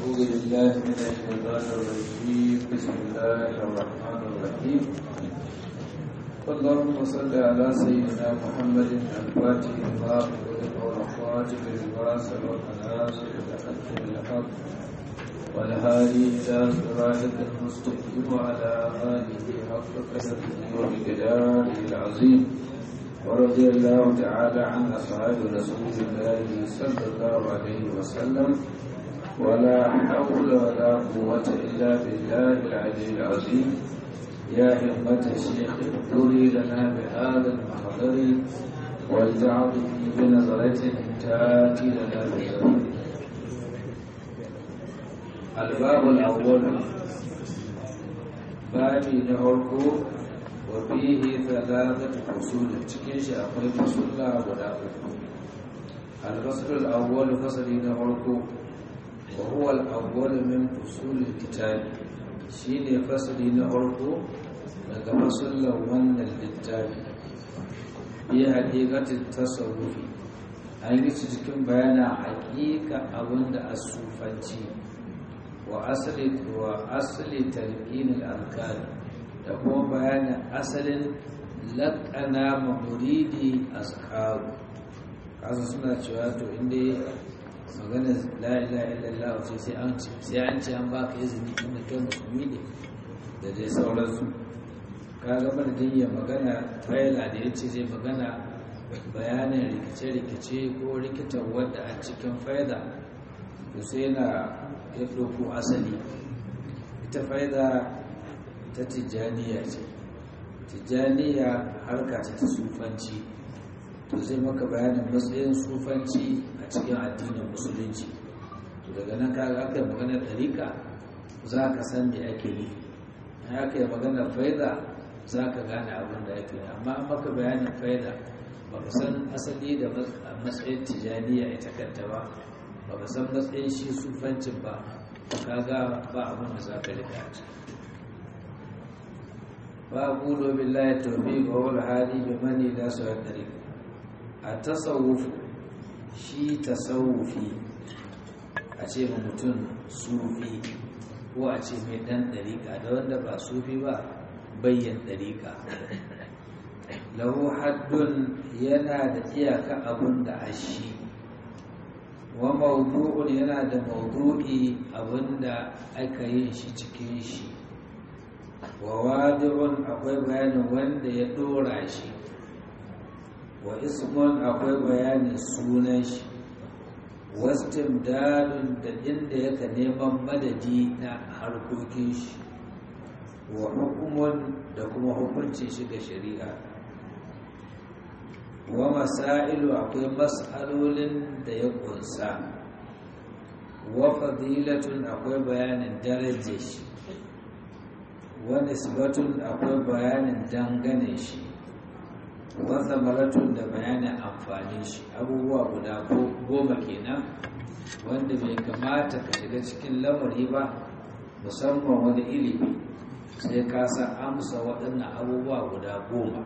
أعوذ بالله من الشيطان الرجيم بسم الله الرحمن الرحيم اللهم صل على سيدنا محمد الفاتح لما أغلق والخاتم لما سبق ناصر الحق بالحق والهادي إلى صراطك المستقيم وعلى آله حق قدره ومقداره العظيم ورضي الله تعالى عن أصحاب رسول الله صلى الله عليه وسلم ولا حول ولا قوة إلا بالله العلي العظيم يا همة الشيخ اغفري لنا بهذا المحضر ولتعظم بنظرة تاتي لنا بزمن الباب الأول بابي نهركو وفيه ثلاثة فصول تكيش أقوي فصول لا ولا الفصل الأول فصل نهركو وهو الأول من فصول الكتاب شيني فصل نهركو daga fasullan wannan littafi bi haƙiƙatin tasawufi an yi su cikin bayanin haƙiƙa abinda a sufanci wa asali wa asali talqinil alkal da kuma bayanin asalin laƙana ma muridi azkaru kasu suna cewa to inda magana la ilaha illallah ce sai an ce sai an ce an baka izini inda kai musulmi ne da dai sauransu kaga madadin ya magana faila da ya ce zai magana bayanin rikice-rikice ko rikitar wadda a cikin faida to sai na ya ɗauko asali ita faida ta tijjaniya ce tijjaniya harka ce ta sufanci to zai maka bayanin matsayin sufanci a cikin addinin musulunci to daga nan kaga aka yi maganar ɗarika za ka san me ake nufi aka yi maganar faida za ka gane abin da ake yi amma maka bayanin faida ba ka san asali da matsayin tijaniya ita kanta ba ba ka san matsayin shi sufancin ba ka ga ba abin da za ka rika ci ba gulo billahi tawfiq wa wal hadi bi mani la sa'ad tariq a tasawuf shi tasawufi a ce ma mutum sufi ko a ce mai dan dariƙa da wanda ba sufi ba bayyan ɗariƙa lahu haddun yana da iyaka abun da a shi wa mawdu'un yana da mawdu'i abun da aka yi shi cikin shi wa wadi'un akwai bayanin wanda ya ɗora shi wa ismun akwai bayanin sunan shi wastimdadun da inda yaka neman madadi na harkokin shi wa hukumun da kuma hukuncin shiga shari'a wa masailu akwai mas'alolin da ya kunsa wa fadilatun akwai bayanin darajar shi wa nisbatun akwai bayanin dangane shi wa samaratun da bayanin amfani shi abubuwa guda goma kenan wanda bai kamata ka shiga cikin lamari ba musamman wani ilimi sai ka san amsa waɗannan abubuwa guda goma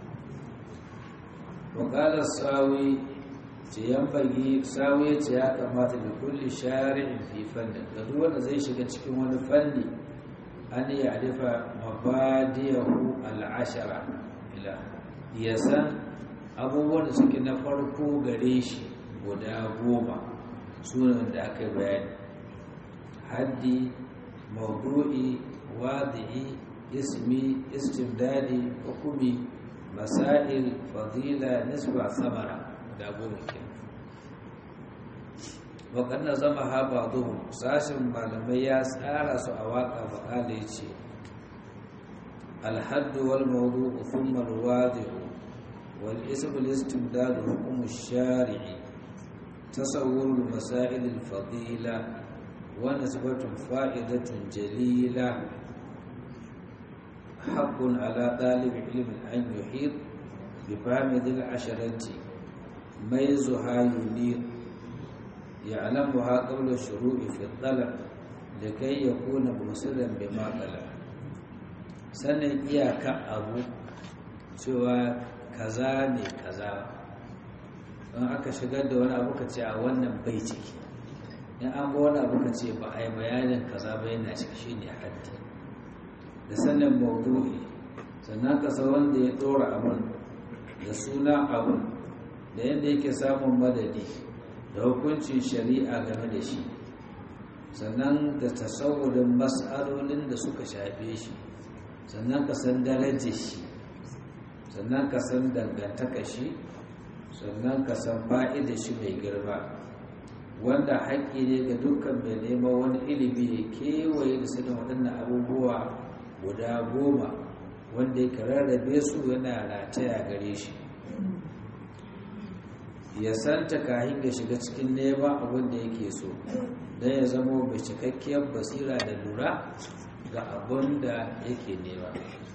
wakalar sawi ce yan fagi sawi ce ya kamata da kulli shari'in fi fannin da duk wanda zai shiga cikin wani fanni an yi alifa mabadiyahu al'ashara ila ya san abubuwan da suke na farko gare shi guda goma sunan da aka yi bayani haddi maudu'i wadi'i ismi istimdadi hukumi masail fadila nisba samara da goma ke waƙannan zama haɓa duhu sashen malamai ya tsara su a waƙa baƙala ya ce alhaddu wal mawdu thumma alwadi'u wal ism al istimdad hukm ash-shari'i tasawwur al masail al fadila ونسبة فائدة جليلة حق على طالب علم أن يحيط بفهم ذي العشرة ميزها ينير يعلمها قبل الشروع في الطلب لكي يكون مرسلا بما طلب sanin iyaka abu cewa kaza ne kaza in aka shigar da wani abu ka ce a wannan bai ciki in an ga wani abu ka ce ba a yi bayanin kaza ba yana ciki shi ne haddi da sanin maudu'i sannan ka san wanda ya ɗora abun da suna abun da yadda yake samun madadi da hukuncin shari'a game da shi sannan da tasawurin mas'alolin da suka shafe shi sannan ka san darajar shi sannan ka san dangantaka shi sannan ka san fa'ida shi mai girma wanda haƙƙi ne ga dukkan mai neman wani ilimi ya kewaye da sanin waɗannan abubuwa guda goma wanda ya rarrabe su yana rataya gare shi ya santa kahin ya shiga cikin neman abin da yake so don ya zama mai cikakkiyar basira da lura ga abin da yake nema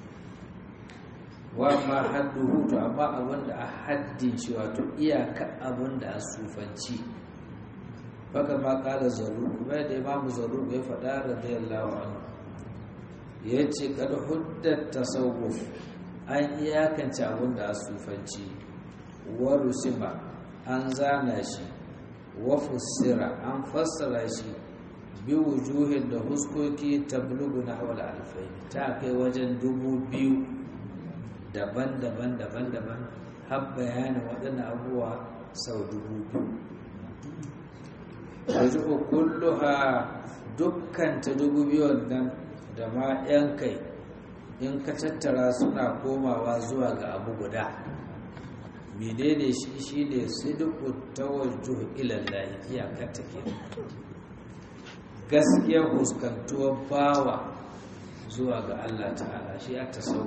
wa ma haddu hutu amma abin da a haddin shi wato iyaka abin da a sufanci baka ma kala zaru kuma da imamu zaru bai faɗa radiyallahu anhu ya ce kada huddar tasawuf an iyakance abin da a sufanci wa rusima an zana shi wa fussira an fassara shi bi wujuhin da huskoki tablugu na hawal alfai ta kai wajen dubu biyu daban-daban daban-daban har bayanin waɗannan abubuwa sau dubu biyu wajen kulluha dukkan ta dubu biyun nan da ma 'yan kai in ka tattara suna komawa zuwa ga abu guda menene shi shi ne sidiku tawajjuh ilallahi iyakar take gaskiya huskantuwar bawa zuwa ga Allah ta'ala shi ya tasawuf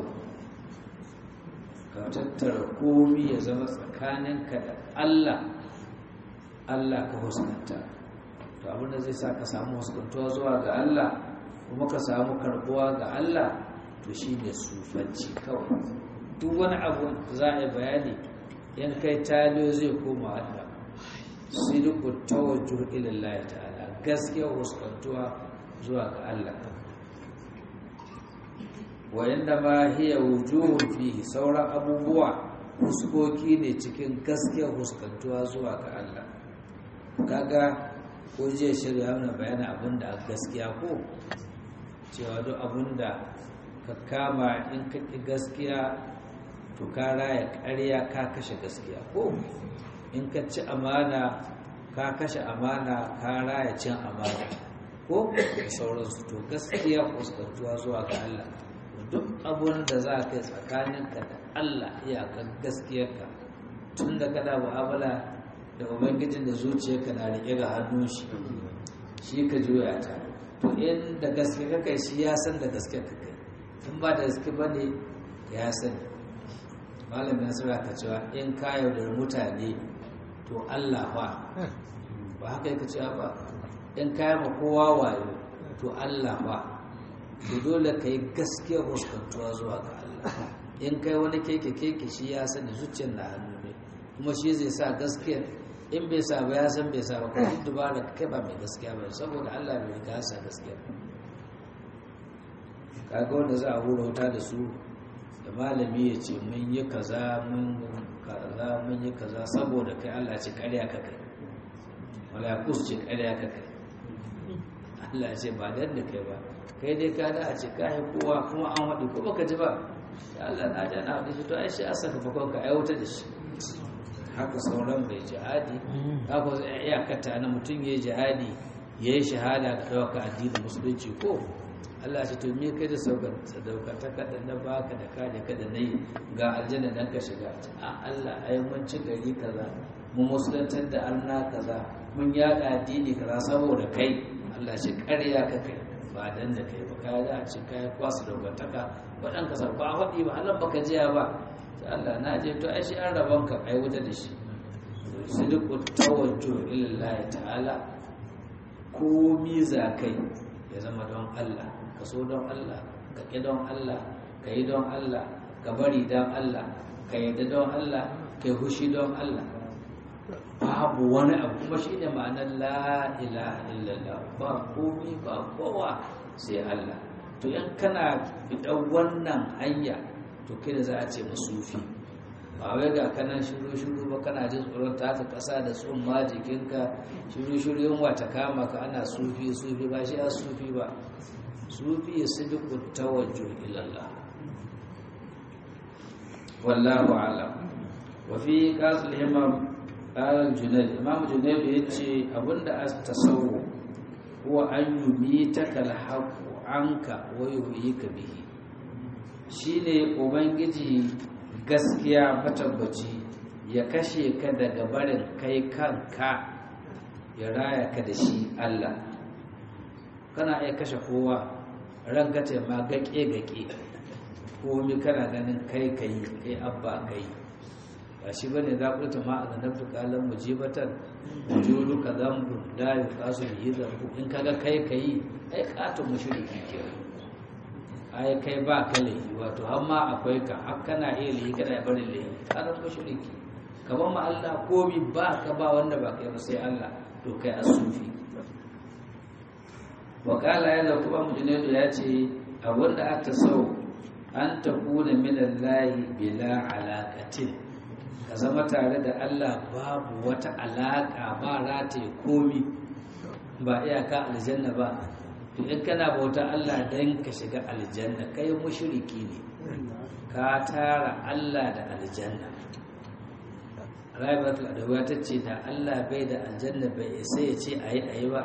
ka tattara komi ya zama tsakaninka da Allah Allah ka huskanta to abinda zai sa ka samu huskantuwa zuwa ga Allah kuma ka samu karbuwa ga Allah to shi ne sufanci kawai duk wani abu za a yi bayani yan kai taliyo zai koma Allah sidiku tawajjuh ila Allah ta'ala gaskiya huskantuwa zuwa ga Allah wa inda ma hiya wujuhun fihi sauran abubuwa huskoki ne cikin gaskiya huskantuwa zuwa ga Allah kaga ko jiya shirya mana bayani abinda a gaskiya ko cewa duk abinda ka kama in ka ƙi gaskiya to ka raya ƙarya ka kashe gaskiya ko in ka ci amana ka kashe amana ka raya cin amana ko da sauransu to gaskiya fuskantuwa zuwa ga Allah duk abun da za ka yi tsakaninka da Allah iyakar gaskiyarka tun da kana mu'amala da ubangijin da zuciyarka na riƙe ga hannun shi shi ka juya ta to in da gaske ka kai shi ya san da gaske ka kai in ba da gaske ba ne ya sani malamin nasara ka cewa in ka yaudar mutane to Allah ba ba haka yaka cewa ba in ka ma kowa wayo to Allah ba to dole ka yi gaskiyar huskantuwa zuwa ga Allah in kai wani keke keke shi ya sani zuciyar na hannu ne kuma shi zai sa gaskiyar in bai sa ba ya san bai sa ba kuma duk dubara kai ba mai gaskiya ba saboda Allah bai riga sa gaskiya kaga wanda za a hura wuta da su da malami ya ce mun yi kaza mun kaza mun yi kaza saboda kai Allah ce ƙarya ka kai malakus ce ƙarya ka kai Allah ce ba dan da kai ba kai dai ka da a ce kai kowa kuma an waɗi ko baka ji ba Allah na jana da shi to ai shi asaka fa ka aiwata da shi haka sauran bai jihadi haka zai iya kata na mutum ya yi jihadi ya yi shahada ka ɗauka addinin musulunci ko Allah shi to me kai da sadaukataka da na baka da kaje ka da nayi ga aljanna dan ka shiga a Allah ai mun ci gari kaza mun musulantar da arna kaza mun yada addini kaza saboda kai Allah shi ƙarya ka kai ba dan da kai ba ka da ci kai kwasu daukataka wadan ka sa ba wadi ba Allah baka jiya ba sai Allah na je to ai shi an rabon ka ai wuta da shi sidqu tawajjuh ila Allah ta'ala komi za kai ya zama don Allah ka so don Allah ka ƙi don Allah ka yi don Allah ka bari don Allah ka yadda don Allah ka yi hushi don Allah babu wani abu kuma shi ne ma'anar la'ila illallah ba komi ba kowa sai Allah to yan kana fiɗan wannan hanya to kai da za a ce masufi ba wai ga kanan shiru-shiru ba kana jin tsoron taka ƙasa da tsumma jikinka shiru-shiru yin wata kama ka ana sufi sufi ba shi a sufi ba sufi ya sidiku tawajjo ilallah wallahu alam wa fi qasul himam qala junayd imam junayd yace abinda as tasawwu huwa an yumitaka al-haqq anka wa yuhyika bihi shine ubangiji gaskiya matabbaci ya kashe ka daga barin kai kanka ya raya ka da shi Allah kana iya kashe kowa ranka ce ma gaƙe-gaƙe komi kana ganin kai kai kai abba kai ba shi bane za ku ta ma a zanabtu kalan mujibatan wujudu ka zambu da ya kasu yi zambu in kaga kai kai ai katon mushriki ke ai kai ba ka laifi wato har ma akwai ka har kana iya laifi kana bari laifi kalan mushriki kamar ma Allah komi ba ka ba wanda ba kai ba sai Allah to kai asufi wakala yana kuma mujinaidu ya ce abinda aka sau an ta kuna minallahi bila alaƙatin ka zama tare da Allah babu wata alaƙa ba rataye komi ba iyaka aljanna ba to in kana bauta Allah don ka shiga aljanna kai mushriki ne ka tara Allah da aljanna rayuwar adawa ta ce da Allah bai da aljanna bai isa ya ce a yi a yi ba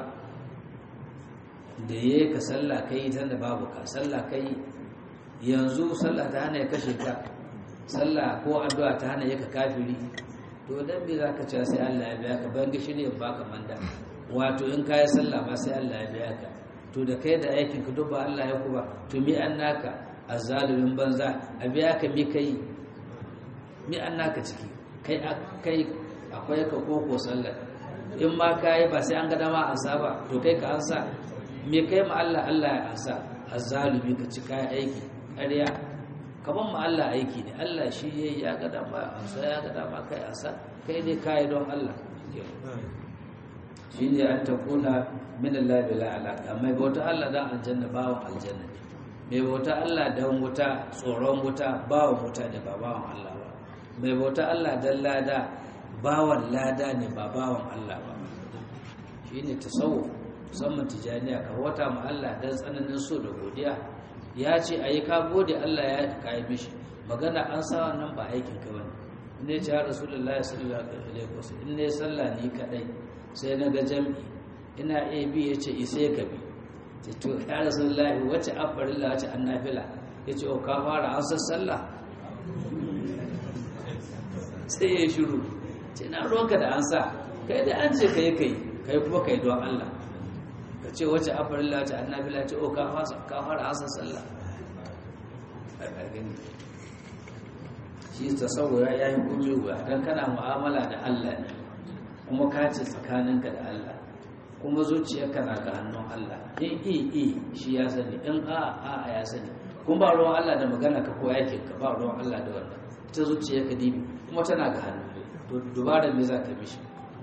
da ya ka sallah ka yi tanda babu ka sallah ka yi yanzu sallah ta hana ya kashe ka sallah ko addu'a ta hana ya ka kafiri to dan me za ka ce sai Allah ya biya ka ban gishi ne ba ka manda wato in ka yi sallah ba sai Allah ya biya ka to da kai da aikin ka duk ba Allah ya kuba to mi an naka azzalumin banza a biya ka mi kai mi an naka ciki kai kai akwai ka koko sallar in ma ka yi ba sai an ga dama an saba to kai ka ansa me kai ma Allah Allah ya ansa azzalumi ka ci kai aiki ƙarya kaman ma Allah aiki ne Allah shi yayi ya ga dama ansa ya ga dama kai ansa kai dai kai don Allah shi ne an takuna min Allah bila alaka mai bauta Allah dan aljanna bawon aljanna ne mai bauta Allah dan wuta tsoron wuta bawon wuta ne ba bawon Allah ba mai bauta Allah dan lada bawan lada ne ba bawan Allah ba shi ne tasawuf musamman tijaniya ka wata ma Allah dan tsananin so da godiya ya ce a yi ka gode Allah ya ka yi mishi magana an sa wannan ba aikin ka bane in ne ya rasulullah sallallahu alaihi wasallam in ne sallah ni kadai sai na ga jami'i ina a bi yace isai ka bi ce to ya rasulullah wace afarilla wace annafila yace o ka fara an san sallah sai ya shiru ce na ruwanka da an sa kai da an ce kai kai kai kuma kai don Allah ka ce wace afarilla wace annabila ce o ka fara asa sallah shi tasawura ya yi kumi wuya don kana mu'amala da Allah ne kuma ka ce tsakaninka da Allah kuma zuciyarka na ga hannun Allah in i i shi ya sani in a a ya sani kuma ba ruwan Allah da magana ka ko yakin ka ba ruwan Allah da wannan ita zuciyarka dibi kuma tana ga hannu to dubarar me za ka mishi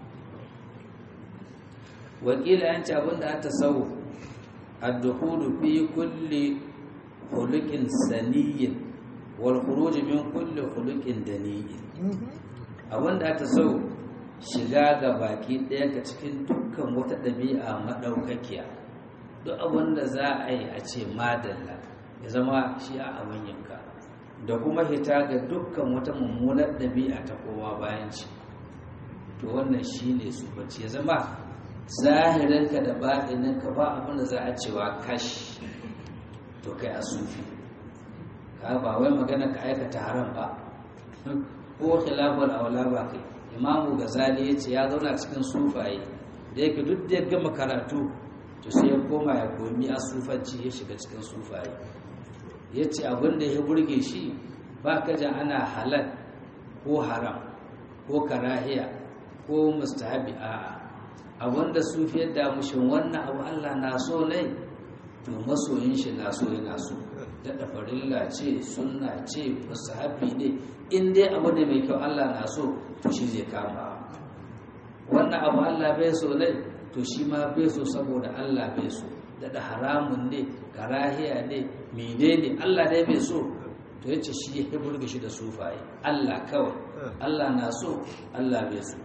wakila yanci abinda an tasawu ad-dukhulu fi kulli khuluqin saniyyin wal khuruj min kulli khuluqin daniyyin abinda an tasawu shiga ga baki ɗaya ka cikin dukkan wata ɗabi'a madaukakiya duk abinda za a yi a ce madalla ya zama shi a abin yanka da kuma hita ga dukkan wata mummunar ɗabi'a ta kowa bayan ci to wannan shi ne su bacci ya zama zahirinka da baɗininka ba abin da za a cewa kash to kai a sufi ka ba wai magana ka aikata haram ba ko khilafar aula ba kai imamu gazali ya ce ya zauna cikin sufaye da yake duk da ya gama karatu to sai ya koma ya komi a sufanci ya shiga cikin sufaye ya ce abinda ya burge shi ba ka jan ana halal ko haram ko karahiya ko mustahabi a'a abinda sufiyar da mushin wannan abu Allah na so ne to masoyin shi na so yana so da farilla ce sunna ce mustahabi ne in dai abu ne mai kyau Allah na so to shi zai kama wannan abu Allah bai so ne to shi ma bai so saboda Allah bai so da haramun ne karahiya ne menene Allah dai bai so to yace shi ya burge shi da sufaye Allah kawai Allah na so Allah bai so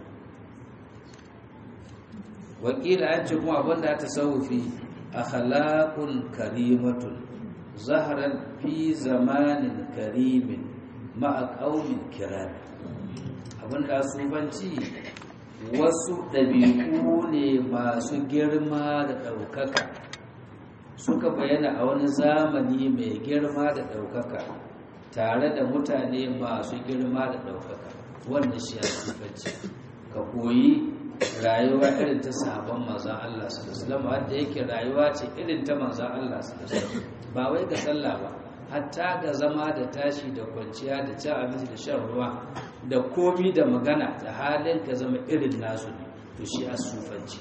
wakila an ce kuma abinda ta saufi akhlaqun karimatun zaharan fi zamanin karimin ma'a qaumin kiram abinda sufanci wasu ɗabi'u ne masu girma da ɗaukaka suka bayyana a wani zamani mai girma da ɗaukaka tare da mutane masu girma da ɗaukaka wanda shi ya sufanci ka koyi rayuwa irin ta sabon manzan Allah sallallahu wanda yake rayuwa ce irin ta manzan Allah sallallahu ba wai ga sallah ba hatta ga zama da tashi da kwanciya da cin abinci da shan ruwa da komi da magana da halin ka zama irin nasu ne to shi asufanci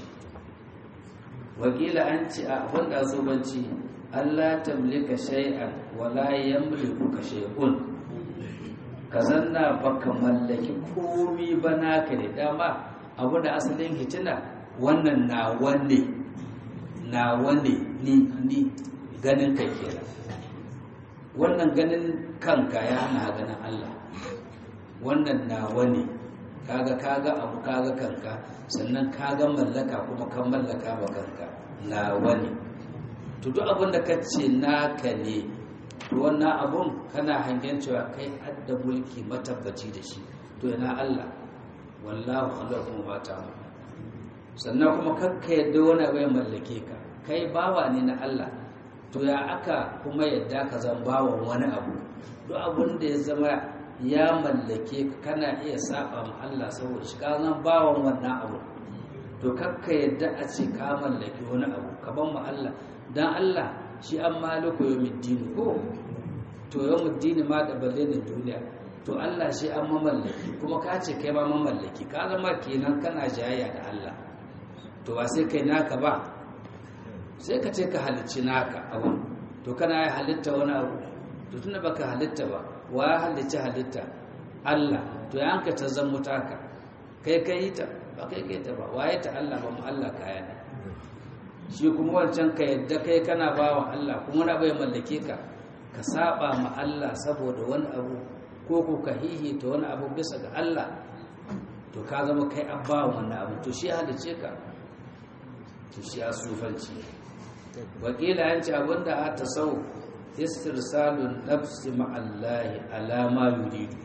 wakila an ce a wanda asufanci Allah tamlika shay'an wala yamliku ka shay'un ka zanna baka mallaki komi ba naka ne dama abu da asalin hitina wannan na wanne na wanne ni ni ganin kai kenan wannan ganin kanka ya hana ganin Allah wannan na wanne kaga kaga abu kaga kanka sannan kaga mallaka kuma kan mallaka ba kanka na wani to duk abin da ka ce naka ne to wannan abun kana hangen cewa kai adda mulki matabbaci da shi to yana Allah wallahu khalaqakum wa ta'ala sannan kuma kakka yadda wani abu ya mallake ka kai bawa ne na Allah to ya aka kuma yadda ka zan bawan wani abu duk abun da ya zama ya mallake ka kana iya saba ma Allah saboda shi ka zan bawan wannan abu to kakka yadda a ce ka mallaki wani abu ka ban ma Allah dan Allah shi an maliku yawmiddin ko to yawmiddin ma da balle da duniya to Allah shi an mamallaki kuma ka ce kai ma mamallaki ka zama kenan kana jayayya da Allah to ba sai kai naka ba sai ka ce ka halicci naka abu to kana ya halitta wani abu to tunda baka halitta ba wa ya halicci halitta Allah to ya hanka ta zan mutaka kai kai ta ba kai kai ta ba waye ta Allah ba mu Allah kaya ne shi kuma wancan ka yadda kai kana bawa Allah kuma na bai mallake ka ka saba ma Allah saboda wani abu ko ko ka hihita wani abu bisa ga Allah to ka zama kai abba wannan abu to shi halice ka to shi ya sufanci wakila yanci abinda a ta sau istirsalun nafsi ma'allahi alama yuridu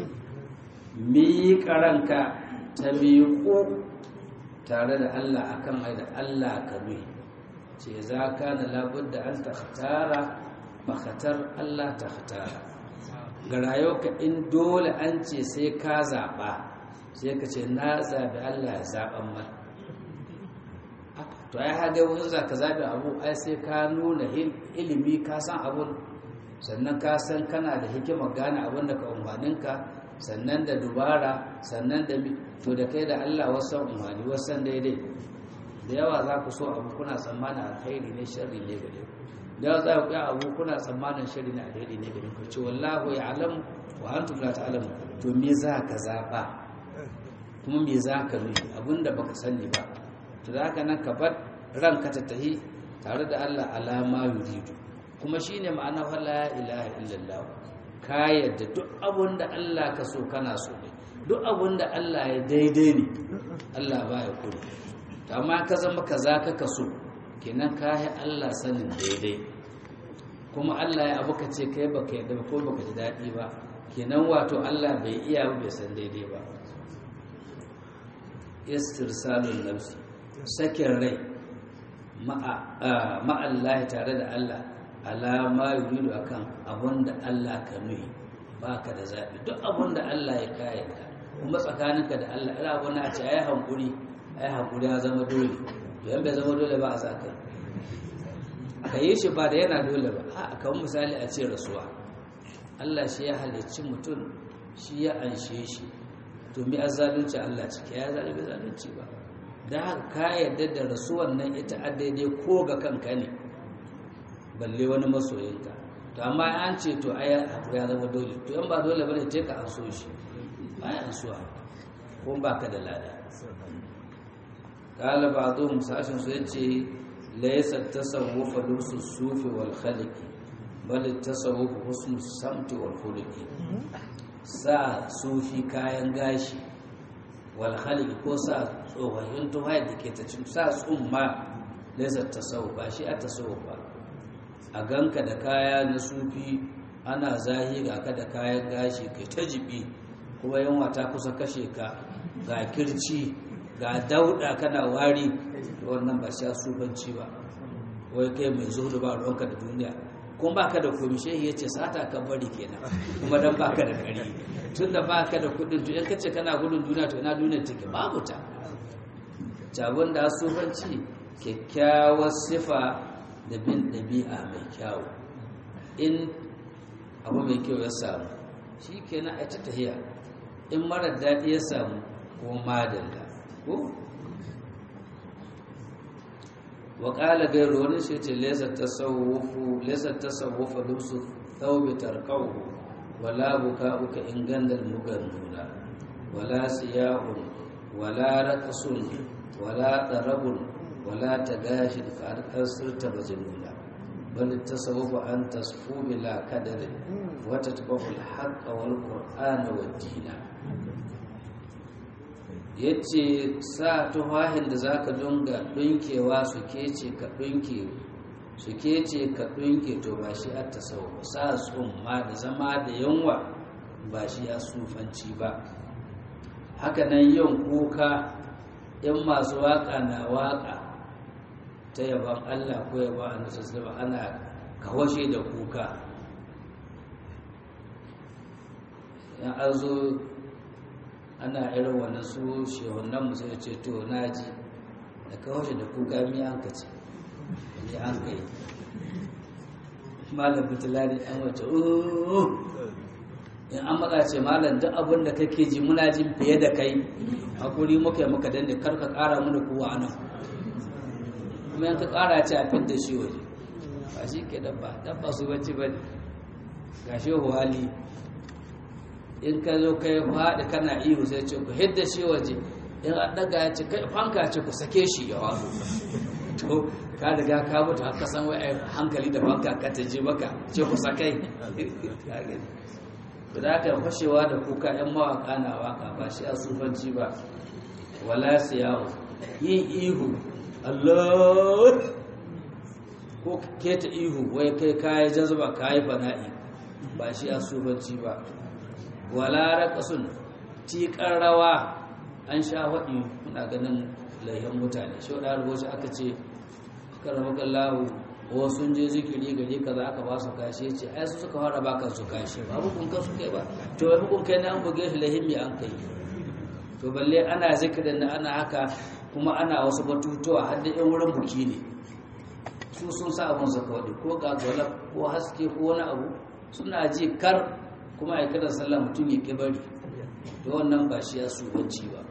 miƙa ranka ta miƙo tare da Allah akan ai da Allah ka nuhi ce za ka na labudda an ta tara makatar Allah ta tara ga rayuwa in dole an ce sai ka zaɓa sai ka ce na zaɓi Allah ya zaɓan man to ai haɗe wani za ka zaɓi abu ai sai ka nuna ilimi ka san abun sannan ka san kana da hikimar gane abun da ka umarninka sannan da dubara sannan da to da kai da Allah wasan umarni wasan daidai da yawa za ku so abu kuna tsammanin alkhairi ne sharri ne gare ku da yawa za ku ga abu kuna tsammanin sharri ne alkhairi ne gare ku ce wallahu ya'lam wa antum la ta'lamun to me za ka zaba kuma me za ka nufi abinda baka sani ba to da haka nan ka bar ranka ta tahi tare da Allah alama yuridu kuma shine ma'ana la ilaha illallah ka yadda duk abun da Allah ka so kana so ne duk abun da Allah ya daidai ne Allah ba ya kuri amma ka zama kaza ka kaso kenan ka yi Allah sanin daidai kuma Allah ya abu ka ce kai baka yadda ko baka ji daɗi ba kenan wato Allah bai iya bai san daidai ba istirsalun nafsi sakin rai ma'allahi tare da Allah alama yuridu akan abun da Allah ka nuhi baka da zaɓi duk abun da Allah ya kayanka kuma tsakaninka da Allah ina abun a ce ai hankuri ai hankuri ya zama dole to yan bai zama dole ba a zakai ka yi shi ba da yana dole ba a kan misali a ce rasuwa Allah shi ya halicci mutum shi ya anshe shi to mi azzalunci Allah ciki ya zalunci zalunci ba da haka ka yarda da rasuwan nan ita a daidai ko ga kanka ne balle wani masoyinka to amma an ce to ai abu ya zama dole to yan ba dole bane ce ka an so shi ba ya ansuwa ko ba ka da lada qala ba'dhum sashin su yace laysa tasawwuf lusu sufi wal khaliq bal tasawuf husnul samti wal khuluqi sa sufi kayan gashi wal khaliq ko sa tsohon tuhai da ke ta cin sa tsumma laysa tasawuf ba shi a tasawuf ba a ganka da kaya na sufi ana zahira ka da kayan gashi kai ta jibi kuma yanwa ta kusa kashe ka ga kirci ga dauda kana wari wannan ba sha sufanci ba wai kai mai zuhudu ba ruwanka da duniya kuma baka da komi shehi ya ce sata ka bari kenan kuma dan baka da kari tun da baka da kudin to in ka ce kana gudun duniya to ina duniyar take babu ta jabon da sufanci kyakkyawar sifa da bin ɗabi'a mai kyawu in abu mai kyau ya samu shi kenan a ta tahiya in marar daɗi ya samu ko madalla ko wa ƙala gairu wani shi ce lesa tasawufa lusu thawbi tarqahu wala buka'uka in gandal mugannuna wala siyahun wala raqsun wala darabun wala tagashin ka sirta majnuna bal tasawufa an tasfu bila kadarin wa tatba'u al-haqqa wal qur'ana wad dina ya ce sa tuhahin da za ka dunga ɗunkewa su kece ka ɗunke su kece ka ɗunke to ba shi a tasawuf sa tsumma da zama da yanwa ba shi ya sufanci ba hakanan yin kuka in masu waka na waka ta yaban allah ko yaban annabi ana kawashe da kuka in an zo ana irin wani su shehunan musu ya ce to na ji da kawashe da kuka mi an ka ce mi an ka yi malam bitulari an wace in an maka ce malam duk abin da kake ji muna jin fiye da kai hakuri muka yi muka danne kar ka kara mana kowa anan kuma yanka kara ce a fit da shi waje ba shi ke dabba dabba su bacci ba ne ga shehu hali in ka zo kai faɗi kana ihu sai ce ku hidda shi waje in an daga ya ce kai fanka ce ku sake shi ya wazo to ka riga ka mutu har ka san wai hankali da fanka ka ta je maka ce ku sakai to da aka fashewa da kuka yan mawaka na waka ba shi a sufanci ba wala siyahu yin ihu Allah ko keta ihu wai kai kayi jazba kayi fana'i ba shi a sufanci ba wala raqasun tiƙar rawa an sha faɗi muna ganin laihin mutane shi wadda rubuci aka ce karamakan lahu ko sun je zikiri gari kaza aka ba su kashi ce ai su suka fara baka su kashi ba hukun kan su kai ba to wai hukun kai na an buge shi laihin mai an kai to balle ana zikirin da ana haka kuma ana wasu batutuwa har da yan wurin buki ne su sun sa abun su kawai ko gagwala ko haske ko wani abu suna ji kar kuma a kiran sallah mutum ya kibari da wannan ba shi ya subanci ba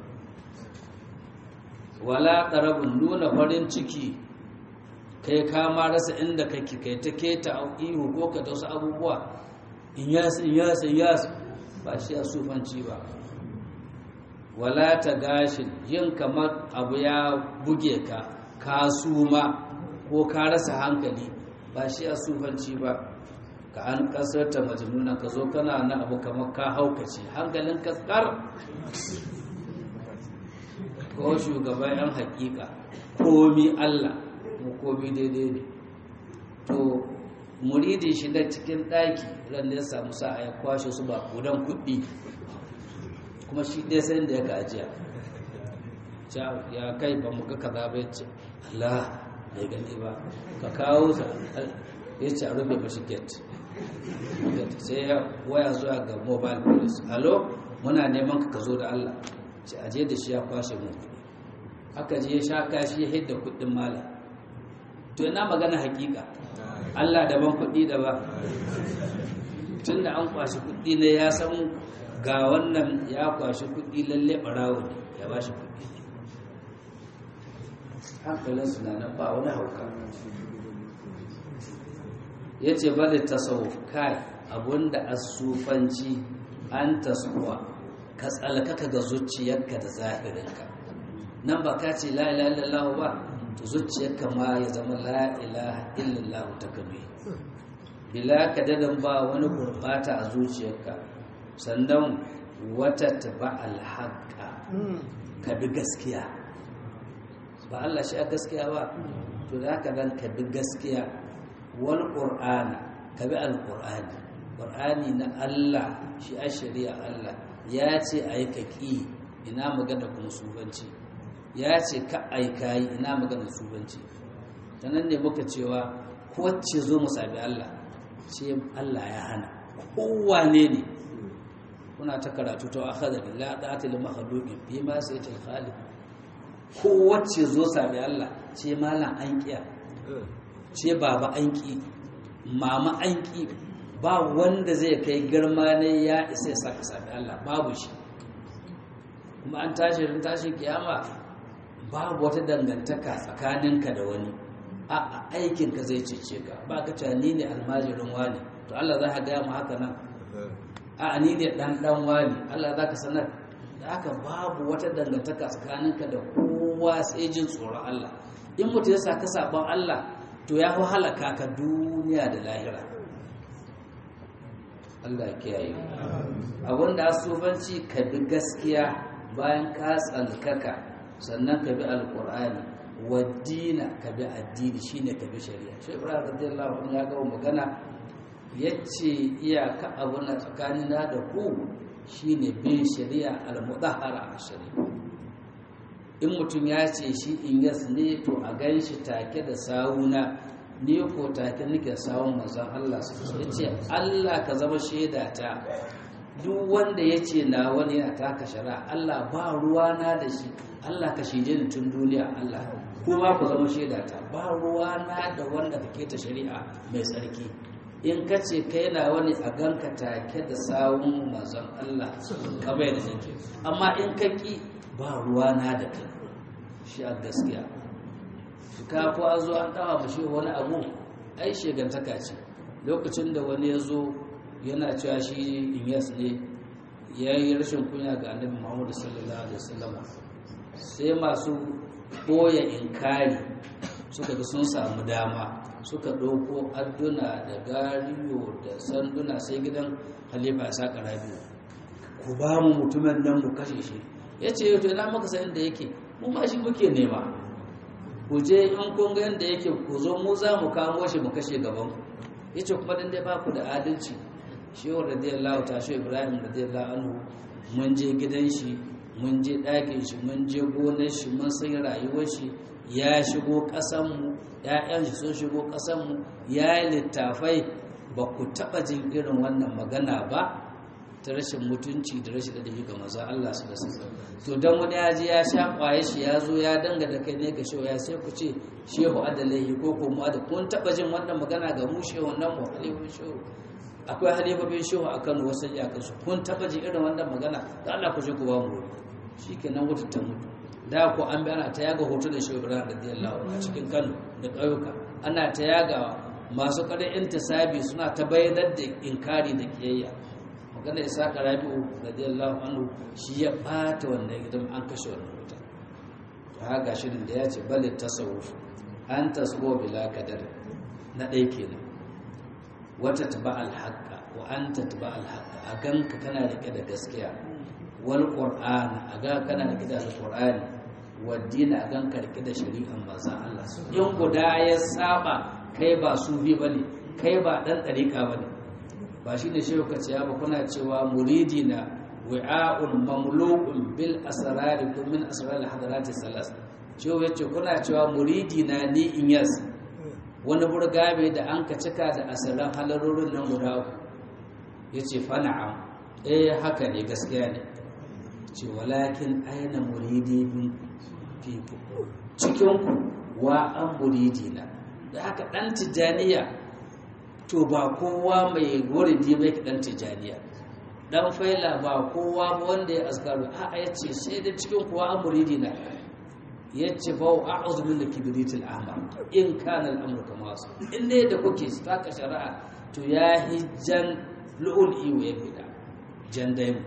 wala ƙarabin nuna farin ciki kai kama rasa inda kake kai ta keta ihu ko ka wasu abubuwa in yas in yas in yas ba shi ya sufanci ba wala ta gashin yin kamar abu ya buge ka ka suma ko ka rasa hankali ba shi ya sufanci ba ka an kasar ta majnuna ka zo kana na abu kamar ka haukace hankalin kaskar ko shugaban yan hakika komi Allah mu komi daidai ne to muridin shi da cikin ɗaki ran da ya samu sa'a ya kwashe su ba kudan kuɗi kuma shi dai sai da ya gajiya ya kai ba mu ga kaza ba yace Allah bai gani ba ka kawo sa ya ce a rufe mashi gate sai ya waya zuwa ga mobile police alo muna neman ka zo da Allah ce aje da shi ya kwashe mu kuɗi aka je ya sha kashi ya hidda kuɗin mala to ina magana hakika Allah daban kuɗi da ba tun da an kwashi kuɗi ne ya san ga wannan ya kwashi kuɗi lalle ɓarawo ne ya ba shi kuɗi hankalinsu na nan ba wani hauka ya ce ba da tasawuf kai abinda asufanci an tasawwa ka tsalkaka ga zuciyarka da zahirinka nan ba ka ce la'ila illallahu ba to zuciyarka ma ya zama la'ila illallahu ta kame bila kadarin ba wani gurbata a zuciyarka sannan wata taba alhaqa ka bi gaskiya ba Allah shi a gaskiya ba to da haka dan ka bi gaskiya wal qur'ana ka bi alqur'ani qur'ani na Allah shi a shari'a Allah ya ce ayi kaki ina magana kuma subanci ya ce ka aikayi ina magana subanci ta nan ne muka cewa wacce zo mu sami Allah ce Allah ya hana kowane ne kuna ta karatu ta akhadha billah da'ati lil makhluqin fi ma sayyid al khaliq ko wacce zo sami Allah ce malam an kiya ce baba an ki mama an ki ba wanda zai kai girma ne ya isa ya saka sami Allah babu shi kuma an tashi rin tashin kiyama babu wata dangantaka tsakaninka da wani a aikinka zai cece ka ba ka cewa ni ne almajirin wani to Allah za ka gaya mu haka nan a ni ne dan dan wani Allah za ka sanar da haka babu wata dangantaka tsakaninka da kowa sai jin tsoron Allah in mutum ya saka sabon Allah to ya fi halaka ka duniya da lahira Allah ya kiyaye abin da asubanci ka bi gaskiya bayan ka tsalkaka sannan ka bi alkur'ani waddina ka bi addini shine ka bi shari'a shi ibrahim radiyallahu anhu ya ga magana yace iyaka abu na tsakanina da ku shine bin shari'a al-mudahhara shari'a in mutum ya ce shi in yas ne to a gan shi take da sawuna ni ko take nake sawun manzon Allah ya ce Allah ka zama shaida ta duk wanda ya ce na wani yana taka shari'a Allah ba ruwana da shi Allah ka shije ni tun duniya Allah kuma ku zama shaida ta ba ruwana da wanda kake ta shari'a mai tsarki in ka ce kai na wani a ganka take da sawun manzon Allah ka bai da nake amma in ka ki ba ruwana da kai shi a gaskiya ka ko an zo an dawa mashi wani abu ai shegantaka ce lokacin da wani ya zo yana cewa shi inyas ne ya yi rashin kunya ga annabi muhammadu sallallahu alaihi wasallam sai masu ɓoye inkari suka ga sun samu dama suka ɗauko adduna da gariyo da sanduna sai gidan halifa ya saka rabiu ku ba mu mutumin nan mu kashe shi ya ce yau to ina maka san inda yake mu ma shi muke nema ku je in kun ga yadda yake ku zo mu za mu kamo shi mu kashe gaban ku ya ce kuma dan dai ba ku da adalci shehu radiyallahu ta shehu ibrahim radiyallahu anhu mun je gidan shi mun je ɗakin shi mun je gonar shi mun san rayuwar shi ya shigo ƙasanmu ‘ya'yan shi sun shigo ƙasanmu ya yi littafai ba ku taɓa jin irin wannan magana ba ta rashin mutunci da rashin ɗadabi ga maza Allah su da sassa to don wani ya ji ya sha ƙwaye shi ya zo ya danga da kai ne ga shehu ya sai ku ce shehu adalai ko ko mu da kun taɓa jin wannan magana ga mu shehu nan mu halifin shehu akwai halifofin shehu a kano wasu iyakansu kun taɓa jin irin wannan magana da Allah ku je ku ba mu shi kenan wuta ta mutu da ko an bi ana ta yaga hoto da shehu ibrahim radiyallahu a cikin kano da ƙauyuka ana ta yagawa masu ƙarar intisabi suna ta bayyanar da inkari da kiyayya magana isa rabi'u radiyallahu anhu shi ya ɓata wannan idan an kashe wannan wuta to haka shirin da ya ce bale tasawuf an tasbo bila kadar na ɗaya kenan wata taba alhaqa wa anta taba alhaqa a ganka kana rike da gaskiya wal qur'an a ga kana rike da alqur'ani waddina a ganka rike da shari'an manzon Allah in guda ya saba kai ba sufi bane kai ba dan dariƙa bane ba shine shehu kace ya ba kuna cewa muridina wi'a'un mamlu'un bil asrar kun min asrar al hadarat salas shehu yace kuna cewa muridina ni inyas wani burgabe da an ka cika da asalan halarorin nan guda yace fa na'am eh haka ne gaskiya ne ce walakin aina muridi min fiku cikinku wa an muridina da haka dan tijaniya to ba kowa mai wuridi mai dan tijaniya dan faila ba kowa ba wanda ya askaru a a yace sai da cikin kuwa an muridina yace fa a'udhu min kibritil ahmar in kana al-amru kama wasu in ne da kuke saka shari'a to ya hijjan lu'ul iwa ya bida jan daimu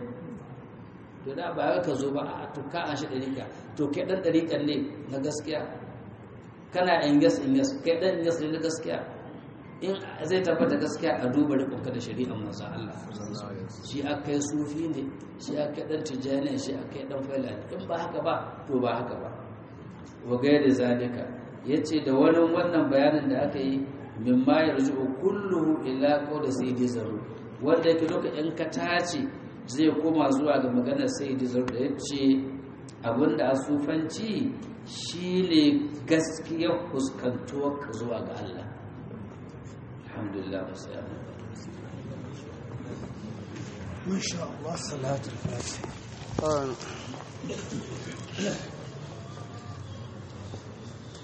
to da ba ka zo ba a to ka an shi dariƙa to kai dan dariƙan ne na gaskiya kana in gas in gas kai dan gas ne na gaskiya in zai tabbata gaskiya a duba rikonka da shari'ar manzo Allah shi aka yi sufi ne shi aka dan tijani shi aka yi dan faila in ba haka ba to ba haka ba wa gairi zalika yace da wani wannan bayanin da aka yi mimma yarju kulluhu ila qawli sayyidi zaru wanda yake lokacin ka tace zai koma zuwa ga maganar sayyidi zaru da yace abinda a sufanci shine gaskiyar fuskantuwar ka zuwa ga Allah alhamdulillah wasu ما شاء الله صلاة الفاتحة